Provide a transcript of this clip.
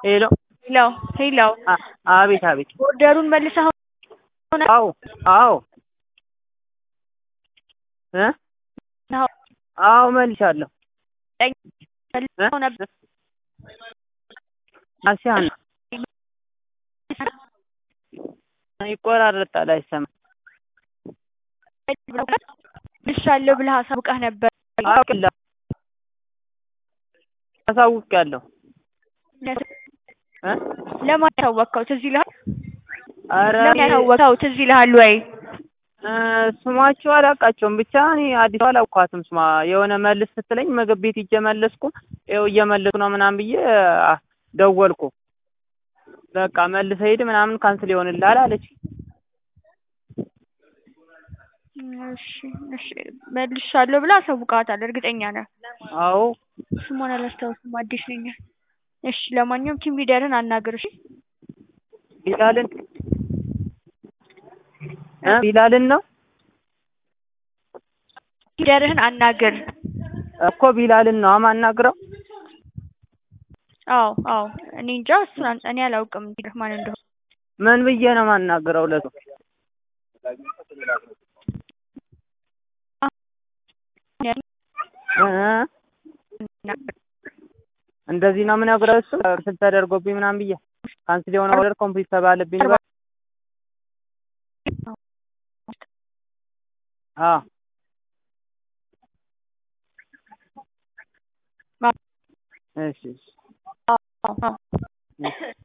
ሄሎ ሄሎ ሄሎ አ- አቤት አቤት ኦርደሩን መልሰኸው አዎ አዎ እ አዎ መልሻለሁ መልሰኸው ነበር አሲያን ይቆራረጣል አይሰማም መልሻለሁ ብለህ አሳውቀህ ነበር አውቅላ አሳውቄያለሁ እ ለማን ያሳወቅኸው ትዝ ይልሃል ኧረ ለማን እኔ ያሳወቅኸው ትዝ ይልሃል ወይ እ ስማቸው አላውቃቸውም ብቻ እኔ አዲስ አበባ አላውቃትም ስማ የሆነ መልስ ስትለኝ ምግብ ቤት ሂጅ መለስኩ ይኸው እየመለስኩ ነው ምናምን ብዬ አ- ደወልኩ በቃ መልሰህ ሂድ ምናምን ካንስል ይሆንልሃል አለች እሺ እሺ መልሻለሁ ብለህ አሳውቀሃታል እርግጠኛ ነህ አዎ ስሟን አላስታውስም አዲስ ነኝ እሺ ለማንኛውም ቲም ሊደርህን አናግር እሺ ቢላልን እ ቢላልን ነው ሊደርህን አናግር እኮ ቢላልን ነው የማናግረው አዎ አዎ እኔ እንጃ እሱን አን- እኔ አላውቅም ሊደርህ ማን እንደሆነ ምን ብዬ ነው የማናግረው ለሱ እ እንደዚህ ነው የምነግረው እሱ ካንስል ተደርጎብኝ ምናምን ብዬ ካንስል የሆነ ኦርደር ኮምፕሊት ተባለብኝ ልበል አዎ እሺ እሺ አዎ አዎ